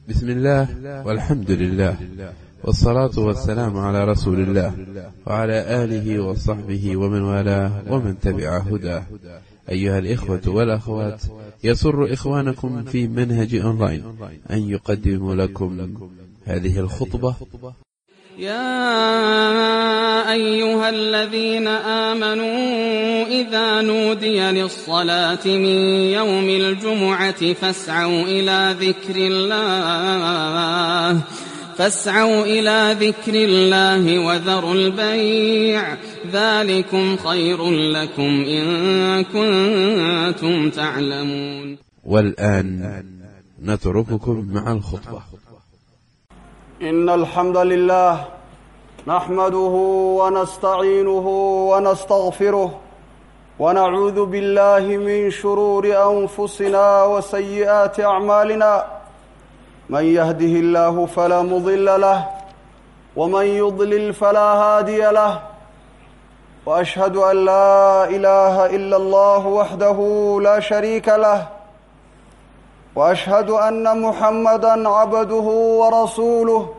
بسم الله والحمد لله والصلاة والسلام على رسول الله وعلى آله وصحبه ومن والاه ومن تبع هداه أيها الإخوة والأخوات يسر إخوانكم في منهج أونلاين أن يقدم لكم هذه الخطبة يا أيها الذين آمنوا إذا نودي للصلاة من يوم الجمعة فاسعوا إلى ذكر الله فاسعوا إلى ذكر الله وذروا البيع ذلكم خير لكم إن كنتم تعلمون والآن نترككم مع الخطبة إن الحمد لله نحمده ونستعينه ونستغفره ونعوذ بالله من شرور أنفسنا وسيئات أعمالنا من يهده الله فلا مضل له ومن يضلل فلا هادي له وأشهد أن لا إله إلا الله وحده لا شريك له واشهد ان محمدا عبده ورسوله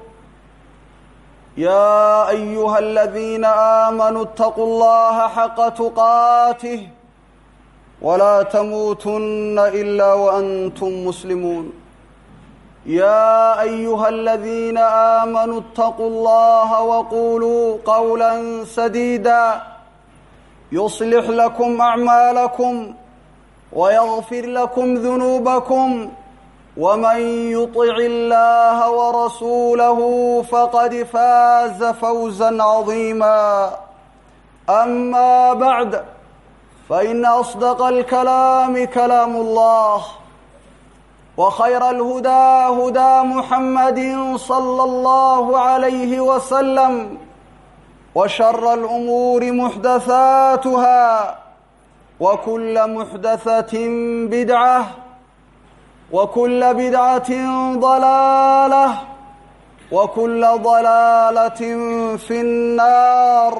يا ايها الذين امنوا اتقوا الله حق تقاته ولا تموتن الا وانتم مسلمون يا ايها الذين امنوا اتقوا الله وقولوا قولا سديدا يصلح لكم اعمالكم ويغفر لكم ذنوبكم ومن يطع الله ورسوله فقد فاز فوزا عظيما اما بعد فان اصدق الكلام كلام الله وخير الهدى هدى محمد صلى الله عليه وسلم وشر الامور محدثاتها وكل محدثة بدعة وكل بدعة ضلالة وكل ضلالة في النار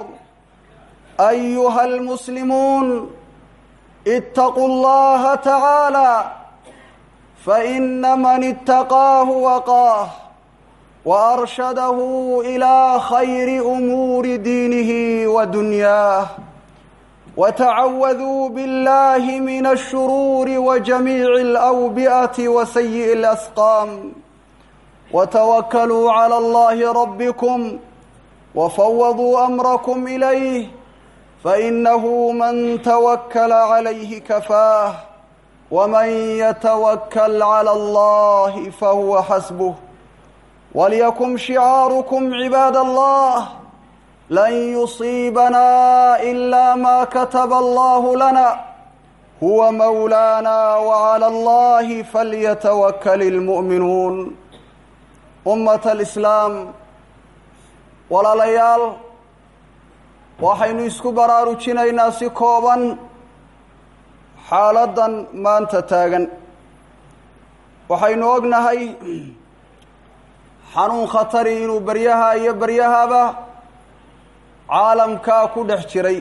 أيها المسلمون اتقوا الله تعالى فإن من اتقاه وقاه وأرشده إلى خير أمور دينه ودنياه وتعوذوا بالله من الشرور وجميع الأوبئة وسيء الأسقام وتوكلوا على الله ربكم وفوضوا أمركم إليه فإنه من توكل عليه كفاه ومن يتوكل على الله فهو حسبه وليكن شعاركم عباد الله لن يصيبنا إلا ما كتب الله لنا هو مولانا وعلى الله فليتوكل المؤمنون أمة الإسلام walaalayaal waxaynu isku baraarujinaynaa si kooban xaaladdan maanta taagan waxaynu ognahay xanuun khatari inuu beryaha iyo beryahaba caalamkaa ku dhex jiray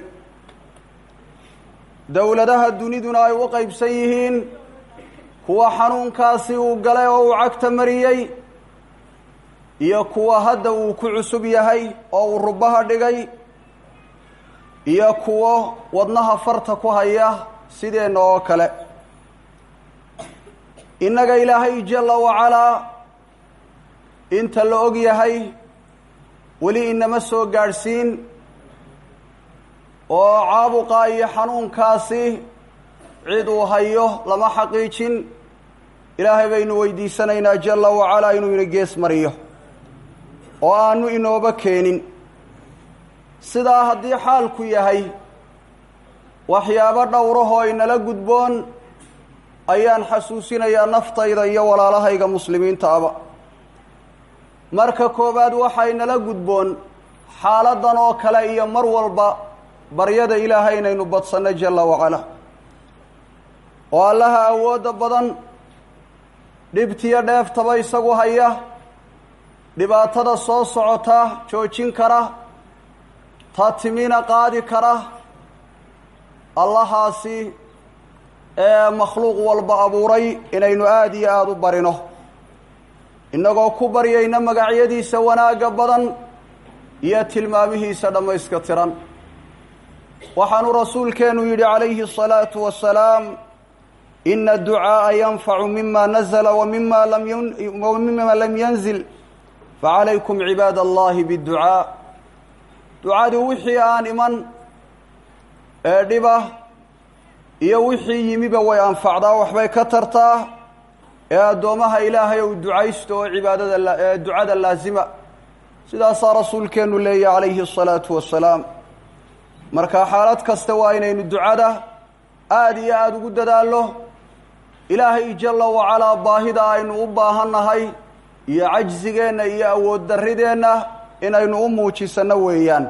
dowladaha duniduna ay u qaybsan yihiin kuwa xanuunkaasi uu galay oo uu cagta mariyey iyo kuwa hadda uu ku cusub yahay oo uu rubaha dhigay iyo kuwo wadnaha farta ku haya sideenna oo kale innaga ilaahay jalla wacalaa inta la og yahay weli inama soo gaadhsiin oo caabuqa iyo xanuunkaasi cid uu hayo lama xaqiijin ilaahay baynu weydiisanaynaa jalla wacalaa inuu ina gees mariyo oo aanu inooba keenin sidaa haddii xaalku yahay waxyaabo dhowrahoo inala gudboon ayaan xasuusinayaa naftayda iyo walaalahayga muslimiinta aba marka koowaad waxaa inala gudboon xaaladdan oo kale iyo mar walba baryada ilaahay inaynu badsanno jalla wacalaa oo allaha awoodda badan dhibtiyo dheeftaba isagu haya dhibaatada soo socota joojin kara ta timina qaadi kara allahaasi ee makhluuq walba abuuray inaynu aada iyo aada u barino innagoo ku baryayna magacyadiisa wanaagga badan iyo tilmaamihiisa dhammayska tiran waxaanu rasuulkeennu yidhi calayhi الsalaatu wasalaam ina adducaaءa yanfacu mima nazla wamima lamwamima lam yanzil facalaykum cibaad allahi biاdducaa ducadu wixii aan iman ee dhiba iyo wixii yimiba way anfacdaa waxbay ka tartaa ee addoommaha ilaahay ou ducaysto oo cibaadada ee ducada laasima sidaasaa rasuulkeennu leeyahy calayhi الsalaatu wasalaam marka xaalad kasta waa inaynu ducada aada iyo aada ugu dadaallo ilaahay jalla wacalaa baahida aynu u baahannahay iyo cajsigeenna iyo awood darrideenna inaynu u muujisanno weeyaan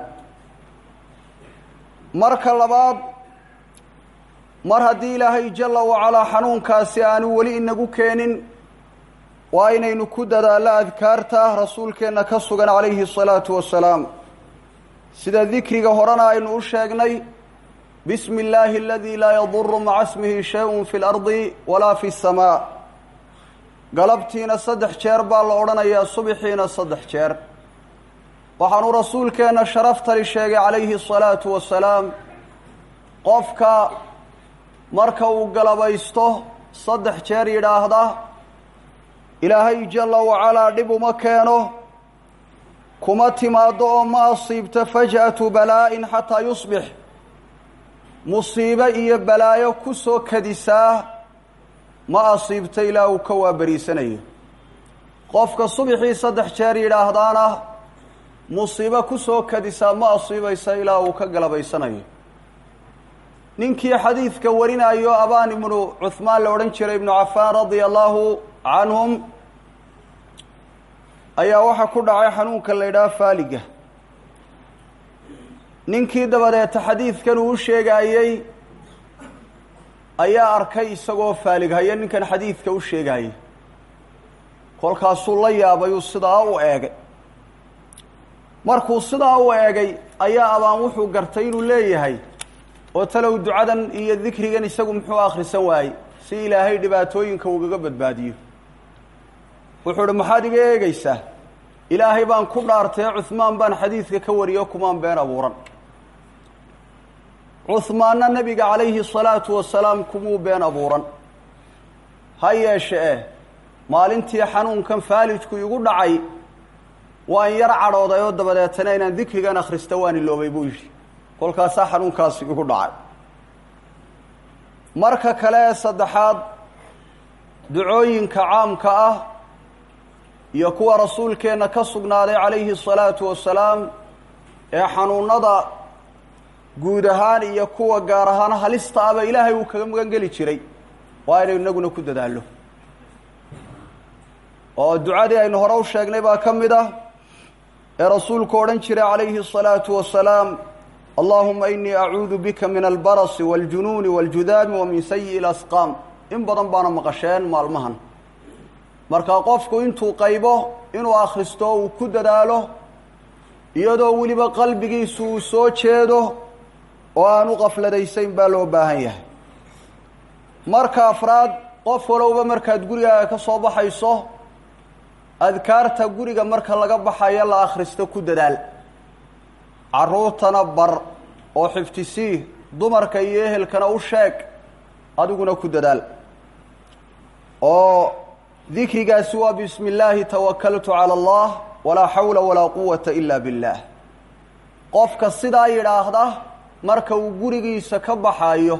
marka labaad mar haddii ilaahay jalla wacalaa xanuunkaasi aanu weli inagu keenin waa inaynu ku dadaallo adkaarta rasuulkeenna ka sugan calayhi الsalaatu wasalaam sida dikriga horena aynu u sheegnay bismi illaahi aladii laa yaduru maca smihi shay-un fi lardi walaa fi اsamaa galabtiina saddex jeer baa la odhanayaa subixiina saddex jeer waxaanu rasuulkeenna sharaftali sheegay calayhi الsalaatu wasalaam qofka marka uu galabaysto saddex jeer yidhaahda ilaahay jalla wacalaa dhib uma keeno kuma timaaddo oo ma asiibto faj'atu balaa'in xataa yusbix musiibo iyo balaayo ku soo kadisaa ma asiibto ilaa uu ka waaberiisanayo qofka subixii saddex jeer yidhaahdaana musiibo ku soo kadisaa ma asiibaysa ilaa uu ka galabaysanayo ninkii xadiidka warinayo abaan ibnu cuhmaan la odhan jiray ibnu cafaan radia allaahu canhum ayaa waxaa ku dhacay xanuunka la ydhaha faaliga ninkii dabadeeta xadiidkan uu u sheegaayey ayaa arkay isagoo faalig haya ninkan xadiidka u sheegaayay kolkaasuu la yaabayuu sidaa u eegay markuu sidaa u eegay ayaa abaan wuxuu gartay inuu leeyahay oo talow ducadan iyo dikrigan isagu muxuu akhrisan waayey si ilaahay dhibaatooyinka ugaga badbaadiyo wuxuu uhi maxaad iga eegaysaa ilaahay baan ku dhaartay cuhmaan baan xadiidka ka wariyo kumaan been abuuran cuhmaanna nebiga calayhi salaatu wasalaam kumuu been abuuran ha yeeshe eh maalintii xanuunkan faalijku igu dhacay waan yar cadhooday oo dabadeetana inaan dikrigan akhrista waan iloobay buu yidhi kolkaasaa xanuunkaasi igu dhacay marka kale ee saddexaad ducooyinka caamka ah iyo kuwa rasuulkeenna ka sugnaaday calayhi الsalaatu wasalaam ee xanuunada guud ahaan iyo kuwa gaar ahaan halista aba ilaahay uu kaga magan geli jiray waa inaynu inaguna ku dadaallo oo ducadii aynu hore u sheegnay baa ka mid ah ee rasuulku odhan jiray calayhi الsalaatu wasalaam allahuma inii acuudu bika min albarasi wاljunuuni wاljudaami wa min sayi'i اlasqaam in badan baana maqasheen maalmahan marka qofku intuu qaybo inuu akhristo uu ku dadaalo iyadoo weliba qalbigiisu uu soo jeedo oo aan u qafladaysayn baa loo baahan yahay marka afraad qof walowba markaad gurigaaga ka soo baxayso adkaarta guriga marka laga baxayo la akhristo ku dadaal carruurtana bar oo xiftisii dumarka iyo ehelkana u sheeg adiguna ku dadaal oo dikrigaasi waa bismi illaahi tawakaltu cala allah walaa xawla walaa quwata ila biاllah qofka sidaa yidhaahda marka uu gurigiisa ka baxayo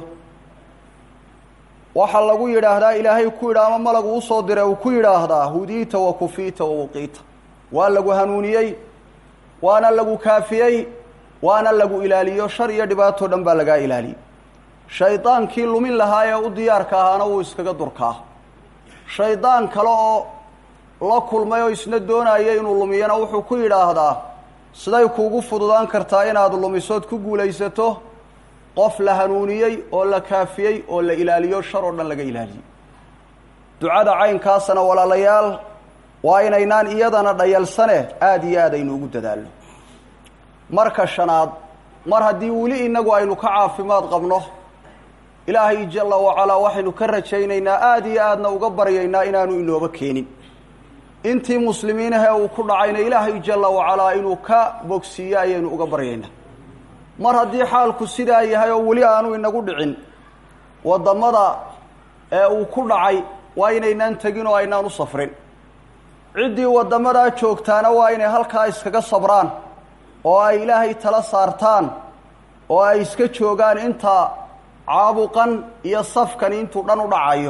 waxaa lagu yidhaahdaa ilaahay ku yidha ama malagu usoo diray uu ku yidhaahdaa hudiita wa kufiita wa wuqiita waa lagu hanuuniyey waana lagu kaafiyey waana lagu ilaaliyo shar iyo dhibaatoo dhan baa lagaa ilaaliyey shaydaankii lumin lahaa ee u diyaarka ahaana wuu iskaga durkaa shaydaan kale oo la kulmay oo isna doonaya inuu lumiyana wuxuu ku yidhaahdaa siday kuugu fududaan kartaa inaad lumisood ku guulaysato qof la hanuuniyey oo la kaafiyey oo la ilaaliyo shar oo dhan laga ilaaliyey ducada caynkaasana walaalayaal waa inaynaan iyadana dhayalsane aada iyo aad aynu ugu dadaalno marka shanaad mar haddii weli inagu aynu ka caafimaad qabno ilaahay jalla wacalaa waxaynu ka rajaynaynaa aada iyo aadna uga baryaynaa inaanu inooba keenin intii muslimiinahee uu ku dhacayna ilaahay jalla wacalaa inuu ka bogsiiyo ayaynu uga baryaynaa mar haddii xaalku sidaa yahay oo weli aanu inagu dhicin waddamada ee uu ku dhacay waa inaynaan tegin oo aynaan u safrin ciddii waddamadaa joogtaana waa inay halkaa iskaga sabraan oo ay ilaahay tala saartaan oo ay iska joogaan inta caabuqan iyo safkani intuu dhan u dhacayo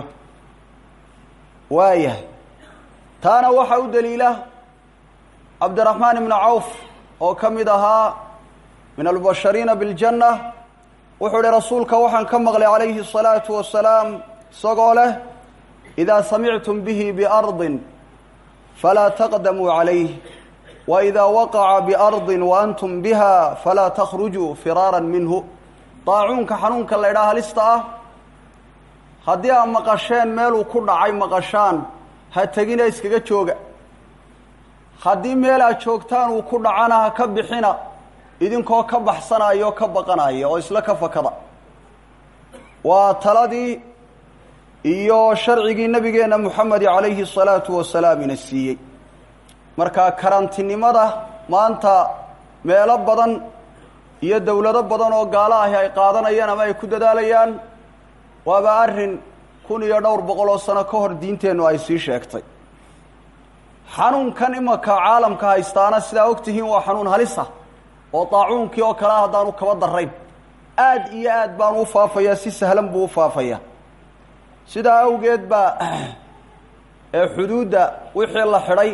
waayahay taana waxaa u daliila cabdiraxmaan ibnu cawf oo ka mid ahaa min albashariina biljanna wuxuu ihi rasuulka waxaan ka maqlay calayhi الsalaatu wasalaam isagoo leh idaa samictum bihi biardin falaa taqdamuu calayh waidaa waqaca biardin waantum biha falaa takhrujuu firaara minhu daacuunka xanuunka la ydhaha halista ah haddii aad maqasheen meeluu ku dhacay maqashaan ha tegina iskaga jooga haddii meel aad joogtaan uu ku dhacana ha ka bixina idinkoo ka baxsanaya oo ka baqanaya oo isla ka fakada waa taladii iyo sharcigii nebigeenna moxamedi calayhi salaatu wasalaam ina siiyey marka karantinimada maanta meelo badan iyo dowlado badan oo gaalo ahi ay qaadanayaan ama ay ku dadaalayaan waaba arrin kun iyo dhowr boqol oo sano ka hor diinteennu ay sii sheegtay xanuunkan imanka caalamka haystaana sidaa og tihiin waa xanuun halisa oo daacuunkii oo kalea haddaanu kaba darayn aad iyo aad baanu u faafayaa si sahlan buu u faafayaa sidaa awgeed baa ee xuduudda wixii la xidhay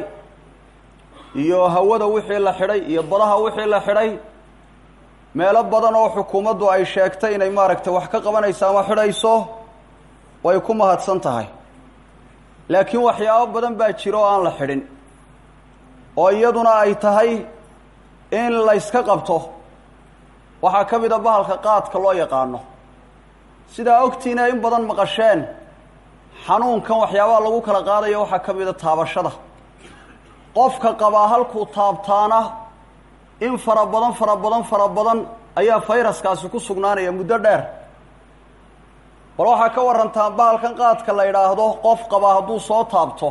iyo hawada wixii la xidhay iyo badaha wixii la xidhay meelo badan oo xukuumaddu ay sheegtay inay maaragtay wax ka qabanayso ama xidhayso way ku mahadsan tahay laakiin waxyaabo badan baa jira oo aan la xidhin oo iyaduna ay tahay in layska qabto waxaa ka mid a bahalka qaadka loo yaqaano sidaa ogtiina in badan maqasheen xanuunkan waxyaabaha lagu kala qaadayo waxaa ka mid a taabashada qofka qabaa halkuu taabtaana in fara badan fara badan fara badan ayaa fayraskaasi ku sugnaanaya muddo dheer bal waxaa ka warantaan bahalkan qaadka la yidhaahdo qof qabaa hadduu soo taabto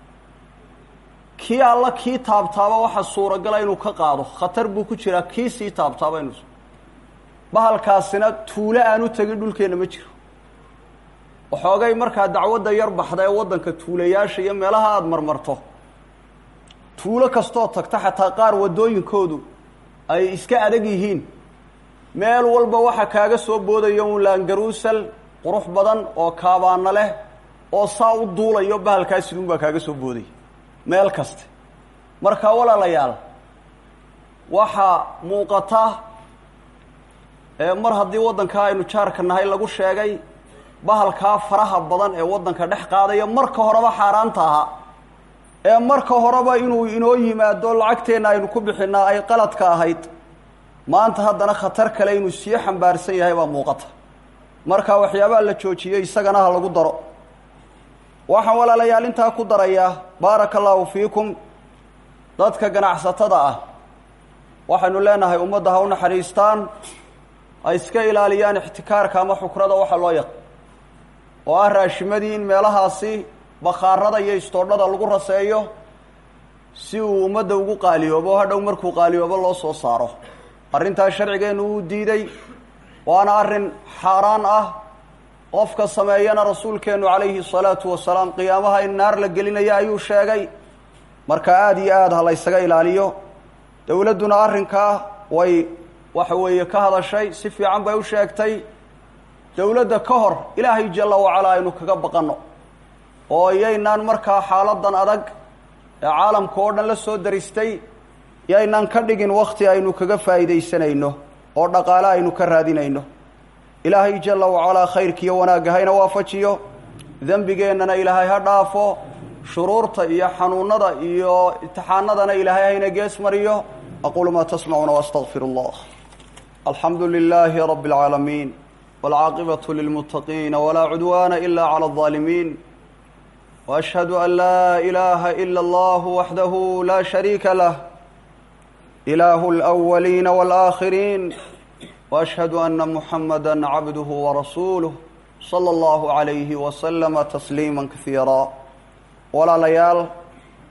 kii alla kii taabtaaba waxa suuragala inuu ka qaado khatar buu ku jiraa kii sii taabtaaba inuu bahalkaasina tuulo aan u tegin dhulkeenna ma jiro waxoogay markaa dacwadda yar baxda ee waddanka tuulayaasha iyo meelaha aada marmarto tuulo kastoo tagta xataa qaar waddooyinkoodu ay iska adag yihiin meel walba waxa kaaga soo boodaya un laangaruusal qurux badan oo kaabaana leh oo saa u duulayo bahalkaasiduun baa kaaga soo boodaya meel kaste marka walaalayaal waxaa muuqata mar haddii waddankaa aynu jaarka nahay lagu sheegay bahalkaa faraha badan ee waddanka dhex qaadaya marka horeba xaaraanta ahaa ee marka horeba inuu inoo yimaado lacagteenna aynu ku bixinaa ay qaladka ahayd maanta haddana khatar kale inuu sii xambaarsan yahay baa muuqata marka waxyaabaha la joojiyey isagana ha lagu daro waxaan walaalayaal intaa ku darayaa baaraka allaahu fiikum dadka ganacsatada ah waxaynu leenahay ummadda ha u naxariistaan ay iska ilaaliyaan ixtikaarka ama xukrada waxa loo yaq oo ah raashimadii in meelahaasi bakhaarada iyo istoodhada lagu raseeyo si uu ummadda ugu qaaliyoobo hadhow markuu qaaliyoobo loo soo saaro arrintaas sharcigeennu uu diiday waana arrin xaaraan ah qofka sameeyana rasuulkeennu calayhi salaatu wasalaam qiyaamaha in naar la gelinaya ayuu sheegay marka aada iyo aada ha la ysaga ilaaliyo dowladduna arrinkaa way waxa weeye ka hadashay si fiican bay u sheegtay dowladda ka hor ilaahay jalla wacalaa aynu kaga baqanno oo iyaynaan markaa xaaladan adag ee caalamka oo dhan la soo daristay yaynaan ka dhigin wakti aynu kaga faa'iidaysanayno oo dhaqaale aynu ka raadinayno ilaahay jalla wacalaa khayrkiiyo wanaagga hayna waafajiyo dembigeennana ilaahay ha dhaafo shuruurta iyo xanuunada iyo imtixaanadana ilaahay hayna gees mariyo aquulu maa tasmacuuna waastaqfir allah alxamdu lilaahi rabbi اlcaalamiin wاlcaaqibatu lilmuttaqiina walaa cudwaana ila clى اlظaalimiin وأشهد أن لا إله إلا الله وحده لا شريك له إله الأولين والآخرين وأشهد أن محمدا عبده ورسوله صلى الله عليه وسلم تسليما كثيرا ولا ليال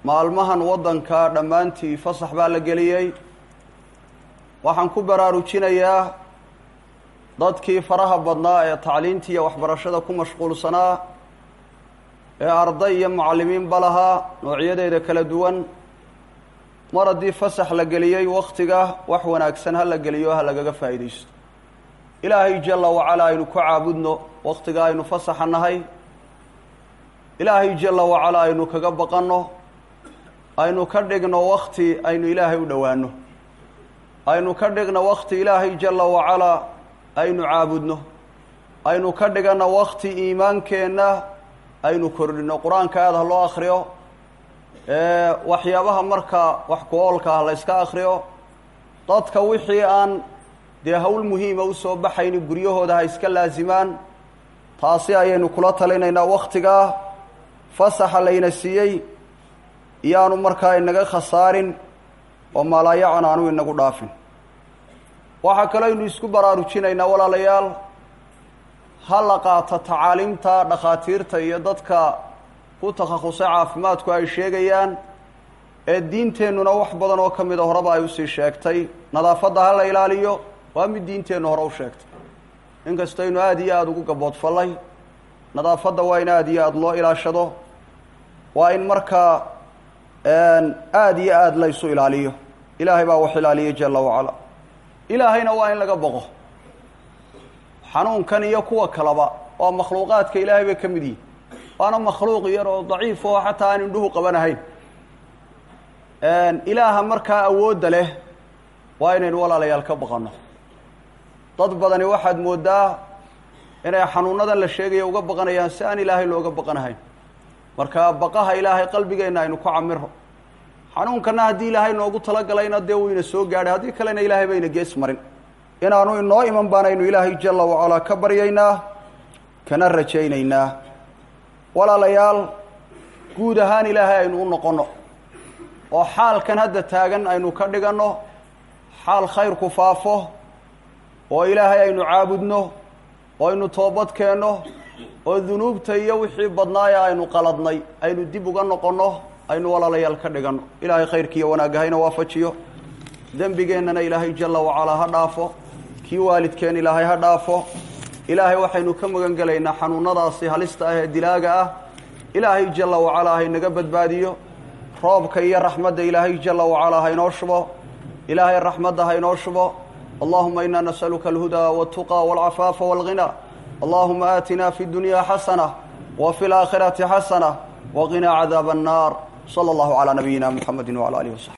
maalmahan waddanka dhammaantii fasax baa la geliyey waxaan ku baraarujinayaa dadkii faraha badnaa ee tacliinta iyo waxbarashada ku mashquulsanaa ee arday iyo mucallimiinba lahaa noocyadeeda kala duwan mar haddii fasax la geliyey wakhtiga wax wanaagsan ha la geliyo ha lagaga faa'iidaysto ilaahay jalla wacalaa aynu ku caabudno wakhtiga aynu fasaxa nahay ilaahay jalla wacalaa aynu kaga baqanno aynu ka dhigno wakti aynu ilaahay u dhowaano aynu ka dhigno wakti ilaahay jalla wacalaa aynu caabudno aynu ka dhigano wakti iimaankeenna aynu kordhino qur-aanka aada ha loo akriyo waxyaabaha marka wax ku-oolka ah la yska akriyo dadka wixii aan dee howl muhiima usoo baxayni guryahooda ha iska laasimaan taasi ayaynu kula talinaynaa waktigaa fasaxa layna siiyey iyaanu markaa inaga khasaarin oo maalaayacan aanu inagu dhaafin waxaa kaloo aynu isku baraarujinaynaa walaalayaal ha la qaato tacaaliimta dhakhaatiirta iyo dadka ku takhasusay caafimaadku ay sheegayaan ee diinteennuna wax badan oo ka mida horeba ay usii sheegtay nadaafadda ha la ilaaliyo waa mid diinteennu hore u sheegtay inkastaynu aada iyo aada ugu gaboodfallay nadaafadda waa in aada iyo aada loo ilaashado waa in markaa aada iyo aada la ysu ilaaliyo ilaahay baa wax ilaaliyay jalla wacala ilaahayna waa in laga boqo xanuunkan iyo kuwa kaleba waa makhluuqaadka ilaahay bay ka mid yihin waana makhluuq yar oo daciif oo xataa aan indhuhu qabanahayn ilaaha markaa awoodda leh waa inaynu walaalayaal ka baqanno dad badani waxaad mooddaa inay xanuunadan la sheegaya uga baqanayaan si aan ilaahay looga baqanahayn marka baqaha ilaahay qalbigeenna aynu ku camiro xanuunkana haddii ilaahay noogu talagalayna dee wuu ina soo gaadhay haddii kalena ilaahay bayna gees marin inaanu inoo iman baanaynu ilaahay jalla wacalaa ka baryaynaa kana rajaynaynaa walaalayaal guud ahaan ilaahay aynu u noqonno oo xaalkan hadda taagan aynu ka dhiganno xaal khayrku faafo oo ilaahay aynu caabudno oo aynu toobad keenno oo dunuubta iyo wixii badnaaya aynu qaladnay aynu dib uga noqonno aynu walaalayaal ka dhiganno ilaahay khayrkiiyo wanaagahayna waafajiyo dembigeennana ilaahay jalla wacalaa ha dhaafo kii waalidkeen ilaahay ha dhaafo ilaahay waxaynu ka magan gelaynaa xanuunadaasi halista ah ee dilaaga ah ilaahay jalla wacalaa haynaga badbaadiyo roobka iyo raxmadda ilaahay jalla wacalaa haynoo shubo ilaahay raxmadda haynoo shubo allahuma ina nasaluka alhudaa waltuqa walcafaafa walghina allahuma aatina fi اdunya xasana wa fi اlaakhirati xasana waqinaa cadaaba annar slى اllahu calى nabiyina mxamedi wعalى alih wasaxbi